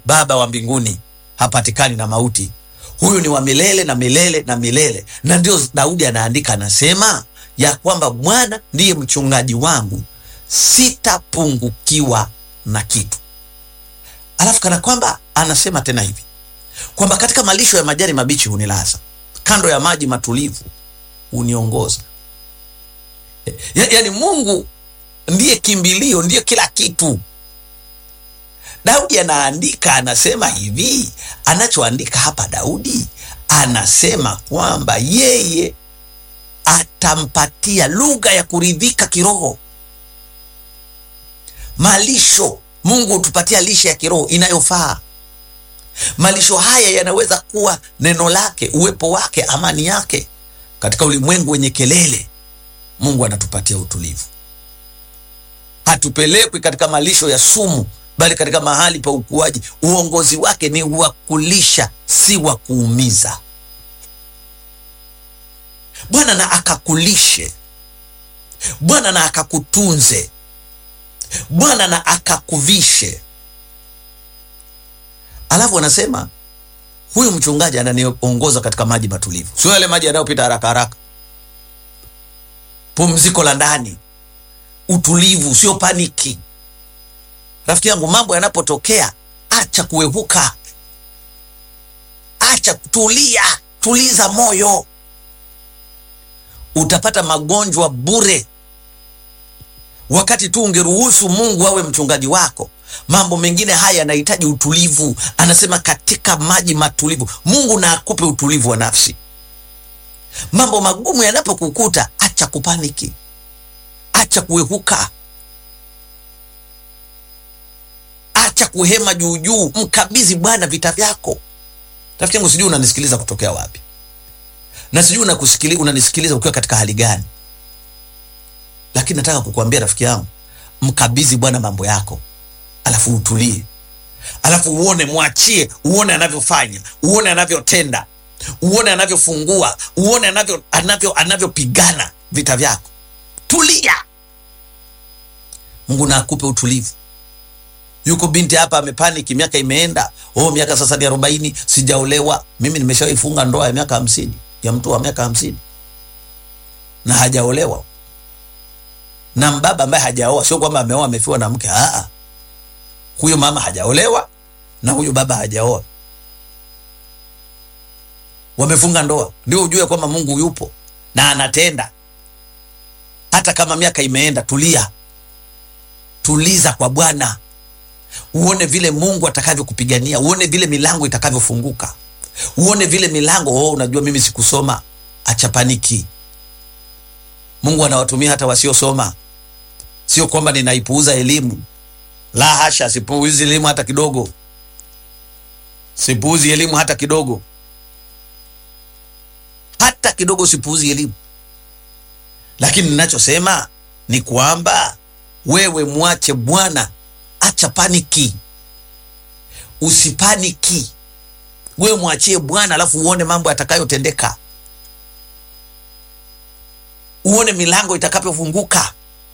Baba wa mbinguni hapatikani na mauti, huyu ni wa milele na milele na milele. Na ndio Daudi anaandika anasema ya kwamba Bwana ndiye mchungaji wangu, sitapungukiwa na kitu. Alafu kana kwamba anasema tena hivi kwamba katika malisho ya majani mabichi hunilaza, kando ya maji matulivu huniongoza. Ya, yaani Mungu ndiye kimbilio, ndiye kila kitu. Daudi anaandika anasema hivi, anachoandika hapa Daudi anasema kwamba yeye atampatia lugha ya kuridhika kiroho, malisho. Mungu hutupatia lishe ya kiroho inayofaa. Malisho haya yanaweza kuwa neno lake, uwepo wake, amani yake. Katika ulimwengu wenye kelele, Mungu anatupatia utulivu. Hatupelekwi katika malisho ya sumu, bali katika mahali pa ukuaji. Uongozi wake ni wa kulisha, si wa kuumiza. Bwana na akakulishe, Bwana na akakutunze, Bwana na akakuvishe. Alafu anasema huyu mchungaji ananiongoza katika maji matulivu, sio yale maji yanayopita haraka haraka. Pumziko la ndani, utulivu, sio paniki. Rafiki yangu, mambo yanapotokea, acha kuepuka, acha tulia, tuliza moyo. Utapata magonjwa bure wakati tu ungeruhusu Mungu awe mchungaji wako. Mambo mengine haya yanahitaji utulivu. Anasema katika maji matulivu, Mungu na akupe utulivu wa nafsi. Mambo magumu yanapokukuta, acha kupaniki, acha kuepuka, acha kuhema juu juu, mkabidhi Bwana vita vyako. Rafiki yangu, sijui unanisikiliza kutokea wapi, na sijui unakusikiliza, unanisikiliza ukiwa katika hali gani, lakini nataka kukuambia rafiki yangu, mkabidhi Bwana mambo yako, alafu utulie, alafu uone, mwachie, uone anavyofanya, uone anavyotenda, uone anavyofungua, uone anavyo anavyo anavyopigana vita vyako. Tulia, Mungu na akupe utulivu. Yuko binti hapa amepaniki, miaka imeenda, oh, miaka sasa ni arobaini, sijaolewa. Mimi nimeshawahi funga ndoa ya miaka hamsini ya mtu wa miaka hamsini na hajaolewa na mbaba ambaye hajaoa. Sio kwamba ameoa amefiwa na mke, aa, huyo mama hajaolewa na huyo baba hajaoa, wamefunga ndoa. Ndio ujue kwamba Mungu yupo na anatenda hata kama miaka imeenda. Tulia, tuliza kwa Bwana, uone vile Mungu atakavyokupigania, uone vile milango itakavyofunguka, uone vile milango. Oh, unajua mimi sikusoma, acha paniki. Mungu anawatumia hata wasiosoma. Sio kwamba ninaipuuza elimu, la hasha, sipuuzi elimu hata kidogo, sipuuzi elimu hata kidogo, hata kidogo, sipuuzi elimu. Lakini ninachosema ni kwamba wewe mwache Bwana, acha paniki, usipaniki. Wewe mwachie Bwana, alafu uone mambo yatakayotendeka, uone milango itakavyofunguka.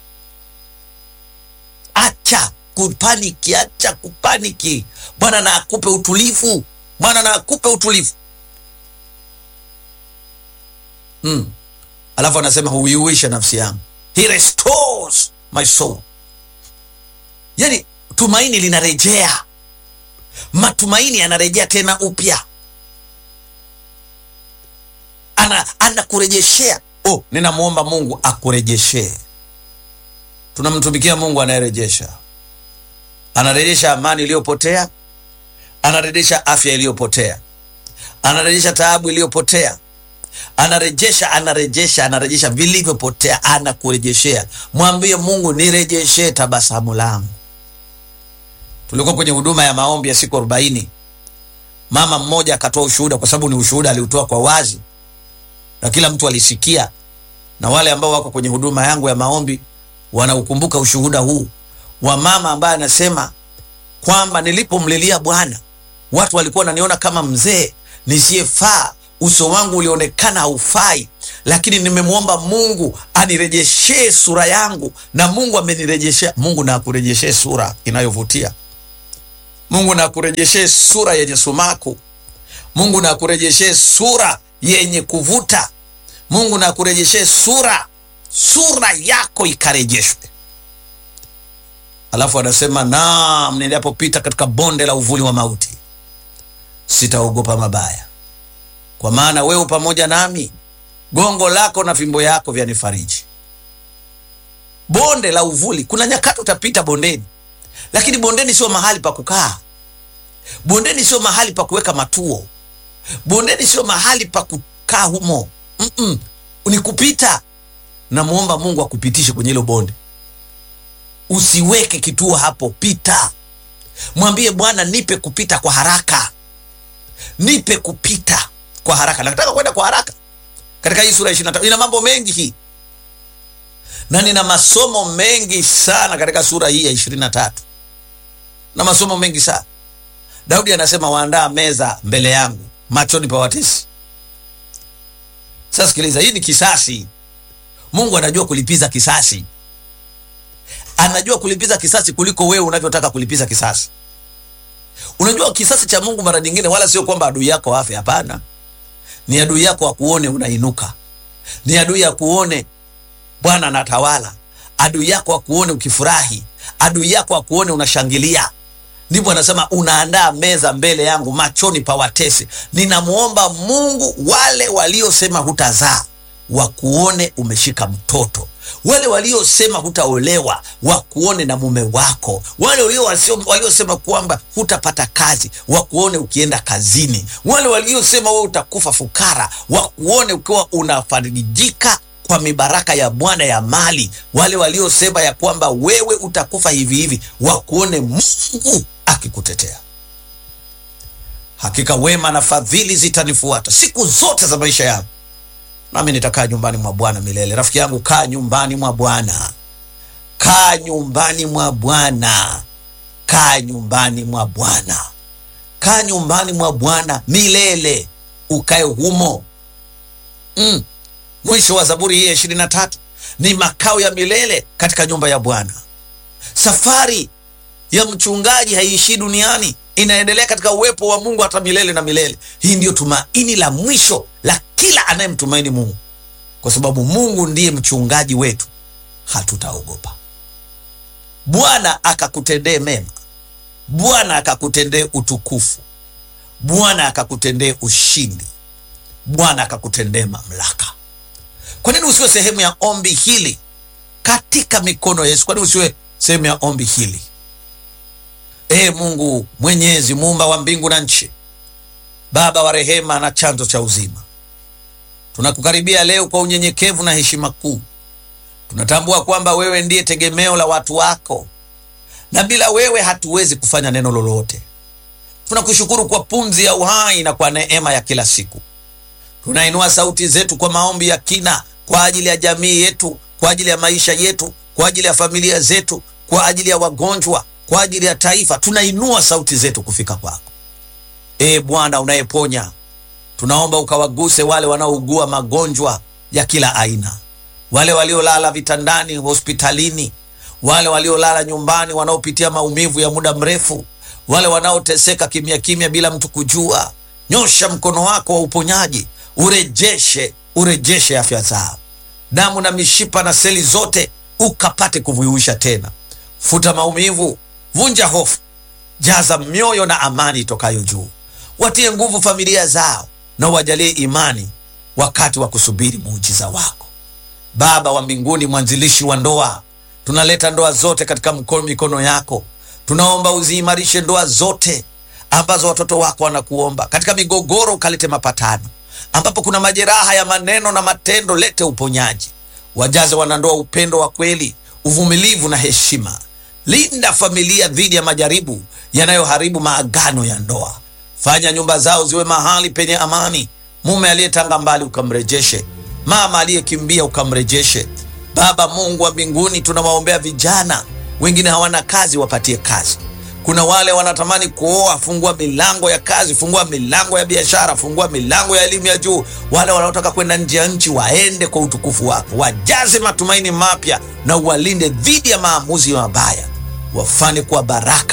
Acha kupaniki, acha kupaniki. Bwana na akupe utulivu, Bwana na akupe utulivu hmm. Alafu anasema huiuisha nafsi yangu, he restores my soul. Yani tumaini linarejea, matumaini yanarejea tena upya, ana anakurejeshea. Oh, ninamwomba Mungu akurejeshee. Tunamtumikia Mungu anayerejesha, anarejesha amani iliyopotea, anarejesha afya iliyopotea, anarejesha taabu iliyopotea anarejesha anarejesha anarejesha vilivyopotea, anakurejeshea. Mwambie Mungu, nirejeshee tabasamu langu. Tulikuwa kwenye huduma ya maombi ya siku arobaini. Mama mmoja akatoa ushuhuda, kwa sababu ni ushuhuda aliutoa kwa wazi na kila mtu alisikia, na wale ambao wako kwenye huduma yangu ya maombi wanaukumbuka ushuhuda huu wa mama ambaye anasema kwamba nilipomlilia Bwana watu walikuwa wananiona kama mzee nisiyefaa uso wangu ulionekana haufai, lakini nimemwomba Mungu anirejeshee sura yangu, na Mungu amenirejeshea. Mungu na akurejeshee sura inayovutia. Mungu na akurejeshe sura yenye sumaku. Mungu na akurejeshe sura yenye kuvuta. Mungu na akurejeshe sura, sura yako ikarejeshwe. Alafu anasema naam, nilipopita katika bonde la uvuli wa mauti sitaogopa mabaya, kwa maana wewe pamoja nami, gongo lako na fimbo yako vyanifariji. Bonde la uvuli, kuna nyakati utapita bondeni, lakini bondeni sio mahali pa kukaa. Bondeni sio mahali pa kuweka matuo. Bondeni sio mahali pa kukaa humo. Mm -mm. Ni kupita. Namwomba Mungu akupitishe kwenye hilo bonde. Usiweke kituo hapo, pita. Mwambie Bwana, nipe kupita kwa haraka, nipe kupita kwa haraka. Nataka kwenda kwa haraka katika hii sura ya 25 ina mambo mengi hii, na nina masomo mengi sana katika sura hii ya 23 na masomo mengi sana. Daudi anasema waandaa meza mbele yangu machoni pa watesi. Sasa sikiliza, hii ni kisasi. Mungu anajua kulipiza kisasi, anajua kulipiza kisasi kuliko wewe unavyotaka kulipiza kisasi. Unajua kisasi cha Mungu mara nyingine wala sio kwamba adui yako afe. Hapana, ni adui yako akuone unainuka, ni adui akuone Bwana anatawala, adui yako akuone ukifurahi, adui yako akuone unashangilia. Ndipo anasema unaandaa meza mbele yangu machoni pa watesi. Ninamwomba Mungu wale waliosema hutazaa wakuone umeshika mtoto, wale waliosema hutaolewa wakuone na mume wako, wale waliosema kwamba hutapata kazi wakuone ukienda kazini, wale waliosema wewe utakufa fukara wakuone ukiwa unafarijika kwa mibaraka ya Bwana ya mali, wale waliosema ya kwamba wewe utakufa hivi hivi wakuone Mungu akikutetea. Hakika wema na fadhili zitanifuata siku zote za maisha yangu, nami nitakaa nyumbani mwa Bwana milele. Rafiki yangu, kaa nyumbani mwa Bwana, kaa nyumbani mwa Bwana, kaa nyumbani mwa Bwana, kaa nyumbani mwa Bwana milele, ukae humo mm. Mwisho wa Zaburi hii ya ishirini na tatu ni makao ya milele katika nyumba ya Bwana. Safari ya mchungaji haiishii duniani, inaendelea katika uwepo wa Mungu hata milele na milele. Hii ndiyo tumaini la mwisho la kila anayemtumaini Mungu, kwa sababu Mungu ndiye mchungaji wetu, hatutaogopa. Bwana akakutendee mema, Bwana akakutendee utukufu, Bwana akakutendee ushindi, Bwana akakutendee mamlaka. Kwa nini usiwe sehemu ya ombi hili katika mikono ya Yesu? Kwa nini usiwe sehemu ya ombi hili? Ee Mungu Mwenyezi, muumba wa mbingu na nchi, Baba wa rehema na chanzo cha uzima, tunakukaribia leo kwa unyenyekevu na heshima kuu. Tunatambua kwamba wewe ndiye tegemeo la watu wako, na bila wewe hatuwezi kufanya neno lolote. Tunakushukuru kwa pumzi ya uhai na kwa neema ya kila siku. Tunainua sauti zetu kwa maombi ya kina kwa ajili ya jamii yetu, kwa ajili ya maisha yetu, kwa ajili ya familia zetu, kwa ajili ya wagonjwa, kwa ajili ya taifa. Tunainua sauti zetu kufika kwako. Ee Bwana unayeponya, tunaomba ukawaguse wale wanaougua magonjwa ya kila aina, wale waliolala vitandani hospitalini, wale waliolala nyumbani, wanaopitia maumivu ya muda mrefu, wale wanaoteseka kimya kimya bila mtu kujua. Nyosha mkono wako wa uponyaji urejeshe urejeshe afya zao, damu na mishipa na seli zote ukapate kuvuisha tena. Futa maumivu, vunja hofu, jaza mioyo na amani itokayo juu. Watie nguvu familia zao na uwajalie imani wakati wa kusubiri muujiza wako. Baba wa mbinguni, mwanzilishi wa ndoa, tunaleta ndoa zote katika mkono mikono yako. Tunaomba uziimarishe ndoa zote ambazo watoto wako wanakuomba. Katika migogoro ukalete mapatano ambapo kuna majeraha ya maneno na matendo, lete uponyaji. Wajaze wanandoa upendo wa kweli, uvumilivu na heshima. Linda familia dhidi ya majaribu yanayoharibu maagano ya ndoa. Fanya nyumba zao ziwe mahali penye amani. Mume aliyetanga mbali ukamrejeshe, mama aliyekimbia ukamrejeshe. Baba Mungu wa mbinguni, tunawaombea vijana, wengine hawana kazi, wapatie kazi kuna wale wanatamani kuoa, fungua milango ya kazi, fungua milango ya biashara, fungua milango ya elimu ya juu. Wale wanaotaka kwenda nje ya nchi waende kwa utukufu wako, wajaze matumaini mapya na uwalinde dhidi ya maamuzi mabaya, wafanye kuwa baraka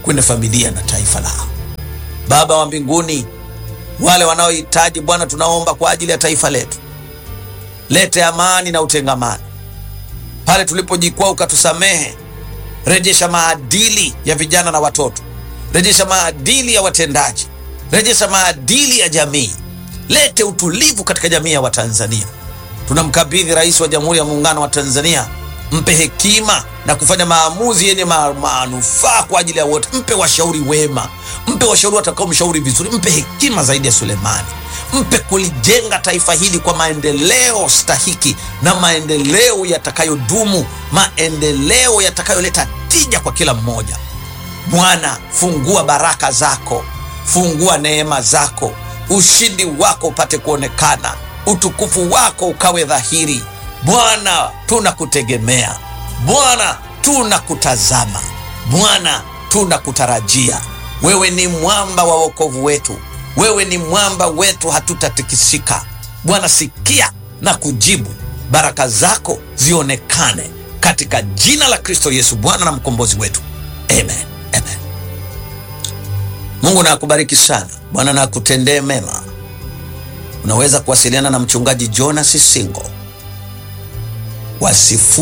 kwenye familia na taifa lao. Baba wa mbinguni, wale wanaohitaji Bwana, tunaomba kwa ajili ya taifa letu, lete amani na utengamano pale tulipojikwaa, ukatusamehe. Rejesha maadili ya vijana na watoto, rejesha maadili ya watendaji, rejesha maadili ya jamii, lete utulivu katika jamii ya Watanzania. Tunamkabidhi Rais wa Jamhuri ya Muungano wa Tanzania, mpe hekima na kufanya maamuzi yenye ma- manufaa kwa ajili ya wote. Mpe washauri wema, mpe washauri watakao mshauri vizuri, mpe hekima zaidi ya Sulemani, mpe kulijenga taifa hili kwa maendeleo stahiki na maendeleo yatakayodumu, maendeleo yatakayoleta tija kwa kila mmoja. Bwana, fungua baraka zako, fungua neema zako, ushindi wako upate kuonekana, utukufu wako ukawe dhahiri. Bwana, tunakutegemea Bwana, tunakutazama Bwana, tunakutarajia. Wewe ni mwamba wa wokovu wetu, wewe ni mwamba wetu, hatutatikisika. Bwana, sikia na kujibu, baraka zako zionekane katika jina la Kristo Yesu, Bwana na mkombozi wetu, amen, amen. Mungu na akubariki sana. Bwana na akutendee mema. Unaweza kuwasiliana na mchungaji Jonas Singo wa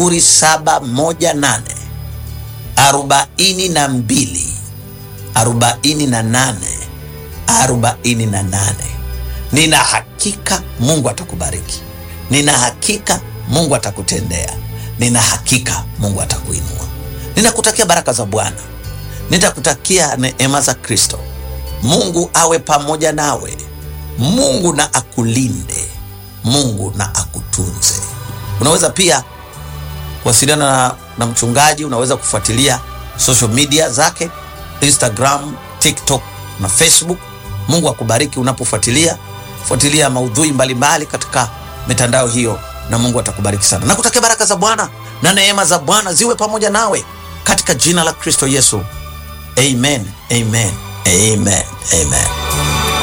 0718 42 48 48. Nina hakika Mungu atakubariki, nina hakika Mungu atakutendea, nina hakika Mungu atakuinua. Ninakutakia baraka za Bwana, nitakutakia neema za Kristo. Mungu awe pamoja nawe, Mungu na akulinde, Mungu na akutunze. Unaweza pia kuwasiliana na, na mchungaji. Unaweza kufuatilia social media zake Instagram, TikTok na Facebook. Mungu akubariki unapofuatilia fuatilia maudhui mbalimbali katika mitandao hiyo, na Mungu atakubariki sana. Nakutakia baraka za Bwana na neema za Bwana ziwe pamoja nawe katika jina la Kristo Yesu, amen, amen, amen, amen.